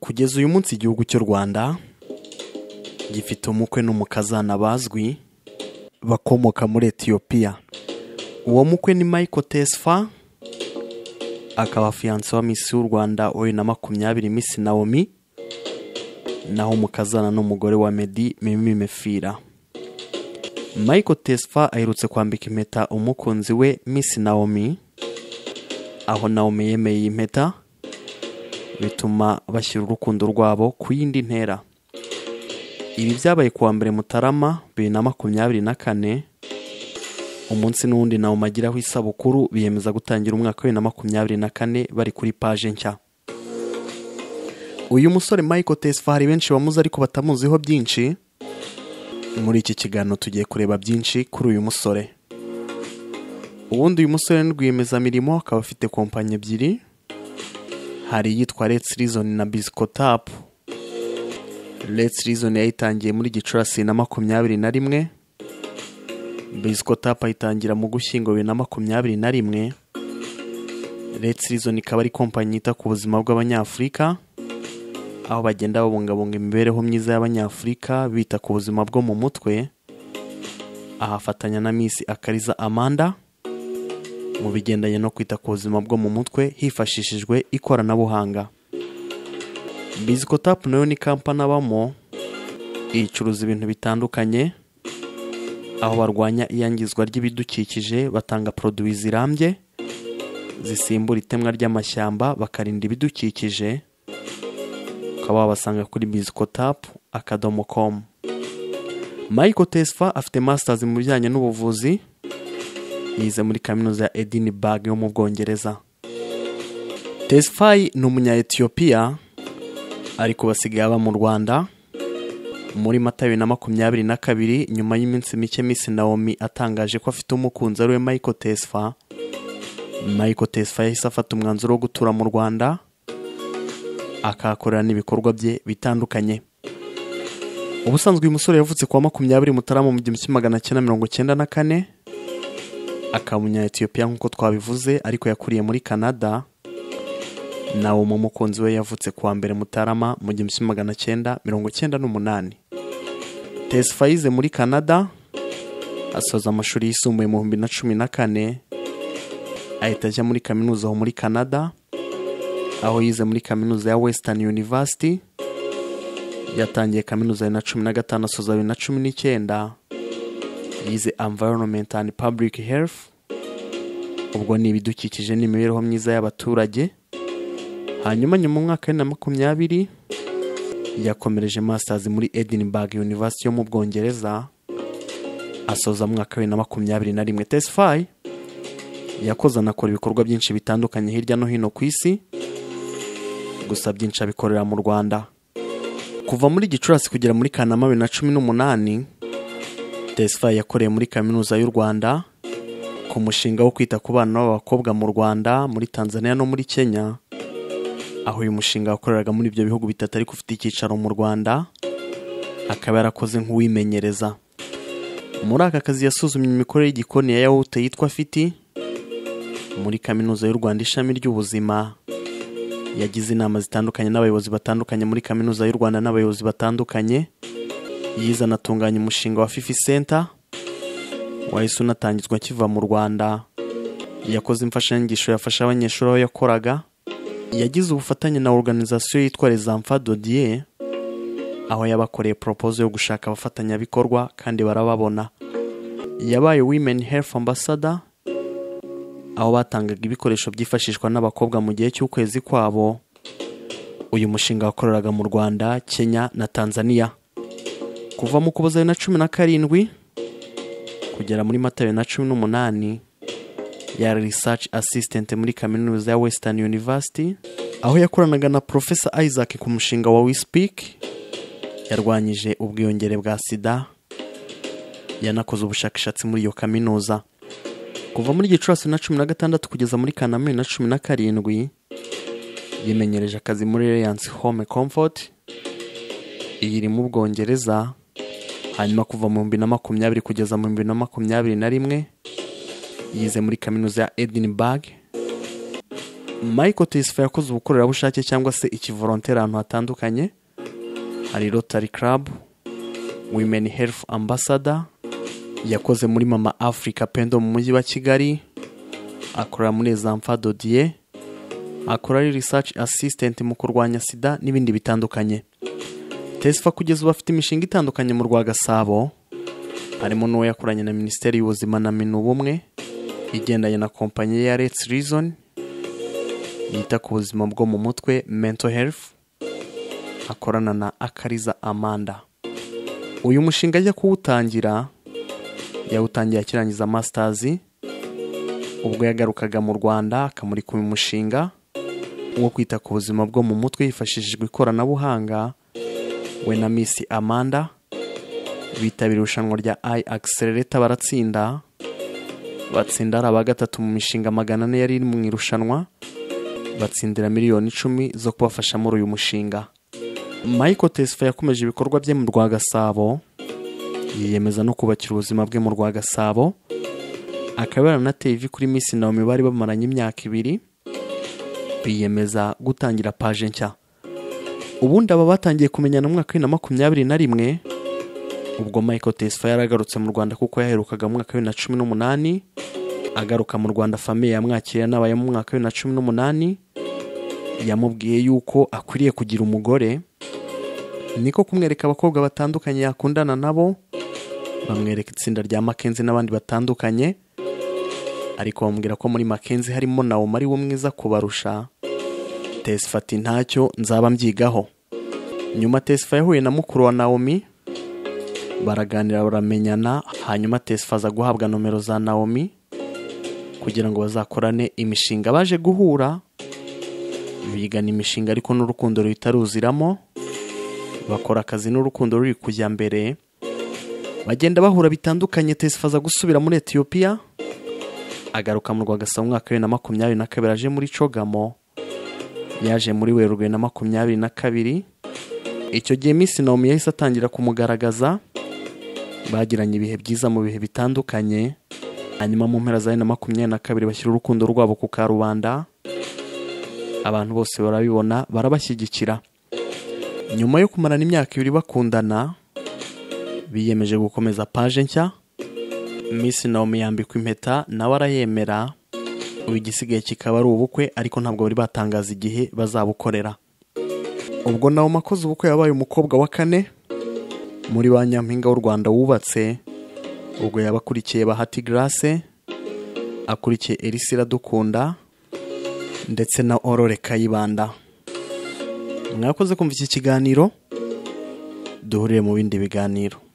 kugeza uyu munsi igihugu cy'u rwanda gifite umukwe n'umukazana bazwi bakomoka muri etiyopiya uwo mukwe ni michael tesfa akaba afiyanse wa misi y'u rwanda uyu na makumyabiri misi nawomi naho umukazana n'umugore wa medi mimi mefira michael tesfa aherutse kwambika impeta umukunzi we misi nawomi aho nawomi yemeye iyi mpeta bituma bashyira urukundo rwabo ku yindi ntera ibi byabaye kuwa mbere mutarama bibiri na makumyabiri na kane umunsi n'uwundi nawo umagiraho isabukuru biyemeza gutangira umwaka wa bibiri na makumyabiri na kane bari kuri paje nshya uyu musore michael tesfa hari benshi bamuzi ariko batamuziho byinshi muri iki kiganiro tugiye kureba byinshi kuri uyu musore ubundi uyu musore ni rwiyemezamirimo akaba afite kompanyi ebyiri hari iyitwa Let's Reason na Bisco Tap. Let's Reason yayitangiye muri Gicurasi na makumyabiri na rimwe. Bisco Tap ayitangira mu Gushyingo bibiri na makumyabiri na rimwe. Let's Reason ikaba ari kompanyi yita ku buzima bw'Abanyafurika aho bagenda babungabunga imibereho myiza y'Abanyafurika bita ku buzima bwo mu mutwe. Ahafatanya na Miss Akariza Amanda. mu bigendanye no kwita ku buzima bwo mu mutwe hifashishijwe ikoranabuhanga bizikotapu nayo ni kampani abamo icuruza ibintu bitandukanye aho barwanya iyangizwa ry'ibidukikije batanga poroduwi zirambye zisimbura itemwa ry'amashyamba bakarinda ibidukikije ukaba wabasanga kuri bizikotapu akadomo komu mayiko tesfa afite masitazi mu bijyanye n'ubuvuzi yize muri kaminuza ya edinburgh yo mu bwongereza tesfayi ni umunya etiyopiya ariko basigaye aba mu rwanda muri mata bibiri na makumyabiri na kabiri nyuma y'iminsi mike misi nawomi atangaje ko afite umukunzi ariwe michael tesfa michael tesfa yahise afata umwanzuro wo gutura mu rwanda akahakorera n'ibikorwa bye bitandukanye ubusanzwe uyu musore yavutse kuwa makumyabiri mutarama mu gihumbi kimwe magana cyenda mirongo cyenda na kane akaba umunya etiyopiya nk'uko twabivuze ariko yakuriye muri canada nawe mu mukunzi we yavutse kuwa mbere mutarama mu gihumbi kimwe magana cyenda mirongo cyenda n'umunani tesfa yize muri canada asoza amashuri yisumbuye mu bihumbi na cumi na kane ahita ajya muri kaminuza aho muri canada aho yize muri kaminuza ya western university yatangiye kaminuza bibiri na cumi na gatanu asoza bibiri na cumi n'icyenda yize environment and public health ubwo ni ibidukikije n'imibereho myiza y'abaturage hanyuma nyuma mu mwaka wa bibiri na makumyabiri yakomereje masters muri edinburgh university yo mu bwongereza asoza mu mwaka wa bibiri na makumyabiri na rimwe tesfayi yakoze anakora ibikorwa byinshi bitandukanye hirya no hino ku isi gusa byinshi abikorera mu rwanda kuva muri gicurasi kugera muri kanama bibiri na cumi n'umunani tesfa yakoreye muri kaminuza y'u rwanda ku mushinga wo kwita ku bana b'abakobwa mu rwanda muri tanzania no muri kenya aho uyu mushinga wakoreraga muri ibyo bihugu bitatu ariko ufite icyicaro mu rwanda akaba yarakoze nk'uwimenyereza muri aka kazi yasuzumye imikorere y'igikoni ya yawute yitwa fiti muri kaminuza y'u rwanda ishami ry'ubuzima yagize inama zitandukanye n'abayobozi batandukanye muri kaminuza y'u rwanda n'abayobozi batandukanye yize anatunganya umushinga wa fifi senta wahise unatangizwa akiva mu rwanda yakoze imfashanyigisho yafasha abanyeshuri aho yakoraga yagize ubufatanye na organizasiyo yitwa rezamfa dodiye aho yabakoreye poropozo yo gushaka abafatanyabikorwa kandi barababona yabaye women health ambassador aho batangaga ibikoresho byifashishwa n'abakobwa mu gihe cy'ukwezi kwabo uyu mushinga wakoreraga mu rwanda kenya na tanzania kuva mu kuboza bibiri na cumi na karindwi kugera muri mata bibiri na cumi n'umunani ya research assistant muri kaminuza ya western university aho yakoranaga na profesa isaac ku mushinga wa wispeak yarwanyije ubwiyongere bwa sida yanakoze ubushakashatsi muri iyo kaminuza kuva muri gicurasi na cumi na gatandatu kugeza muri kanama na cumi na karindwi yimenyereje akazi muri reliance home comfort iyi iri mu bwongereza hanyuma kuva mu bihumbi na makumyabiri kugeza mu bihumbi na makumyabiri na rimwe yize muri kaminuza ya edinburgh michael tisifa yakoze ubukorerabushake cyangwa se ikivoronteri ahantu hatandukanye hari rotary club women health ambassador yakoze muri mama africa pendo mu mujyi wa kigali akora muri zamfa dodiye akora ari research assistant mu kurwanya sida n'ibindi bitandukanye tesifa kugeza ubu afite imishinga itandukanye mu rwa gasabo harimo n'uwo yakoranye na minisiteri y'ubuzima na minu ubumwe igendanye na kompanyi ya let's reason yita ku buzima bwo mu mutwe mental health akorana na akariza amanda uyu mushinga ajya kuwutangira yawutangiye akirangiza masitazi ubwo yagarukaga mu rwanda akamurika uyu mushinga wo kwita ku buzima bwo mu mutwe hifashishijwe ikoranabuhanga we na misi amanda bitabira irushanwa rya ayi akiserereta baratsinda batsinda ari aba gatatu mu mishinga magana ane yari iri mu irushanwa batsindira miliyoni icumi zo kubafasha muri uyu mushinga michael tesifa yakomeje ibikorwa bye mu rwa gasabo yiyemeza no kubakira ubuzima bwe mu rwa gasabo akaba yaranateye ivi kuri minsi nawe bari bamaranye imyaka ibiri biyemeza gutangira paje nshya ubundi aba batangiye kumenyana mu mwaka wa bibiri na makumyabiri na rimwe ubwo michael tesifa yaragarutse mu rwanda kuko yaherukaga mu mwaka wa bibiri na cumi n'umunani agaruka mu rwanda famiye yamwakiriye nabaye mu mwaka wa bibiri na cumi n'umunani yamubwiye yuko akwiriye kugira umugore niko kumwereka abakobwa batandukanye yakundana nabo bamwereka itsinda rya makenzi n'abandi batandukanye ariko bamubwira ko muri makenzi harimo nawe ari we mwiza kubarusha tesifa ati ntacyo nzaba mbyigaho nyuma tesifa yahuye na mukuru wa nawomi baraganira baramenyana hanyuma tesifa aza guhabwa nomero za nawomi kugira ngo bazakorane imishinga baje guhura bigana imishinga ariko n'urukundo ruhita ruziramo bakora akazi n'urukundo ruri kujya mbere bagenda bahura bitandukanye tesifa aza gusubira muri etiyopiya agaruka mu rwagasabo umwaka wa bibiri na makumyabiri na kabiri aje muri cogamo yaje muri werurwe na makumyabiri na kabiri icyo gihe minsi nawomi yahise atangira kumugaragaza bagiranye ibihe byiza mu bihe bitandukanye hanyuma mu mpera za bibiri na makumyabiri na kabiri bashyira urukundo rwabo ku karubanda abantu bose barabibona barabashyigikira nyuma yo kumarana imyaka ibiri bakundana biyemeje gukomeza paje nshya minsi nawomi yambikwa impeta nawe arayemera ubu igisigaye kikaba ari ubukwe ariko ntabwo bari batangaza igihe bazabukorera ubwo nawe makoze ubukwe yabaye umukobwa wa kane muri ba nyampinga w'u rwanda wubatse ubwo yaba akurikiye bahati garase akurikiye erisira dukunda ndetse na orore kayibanda mwakoze kumva iki kiganiro duhurire mu bindi biganiro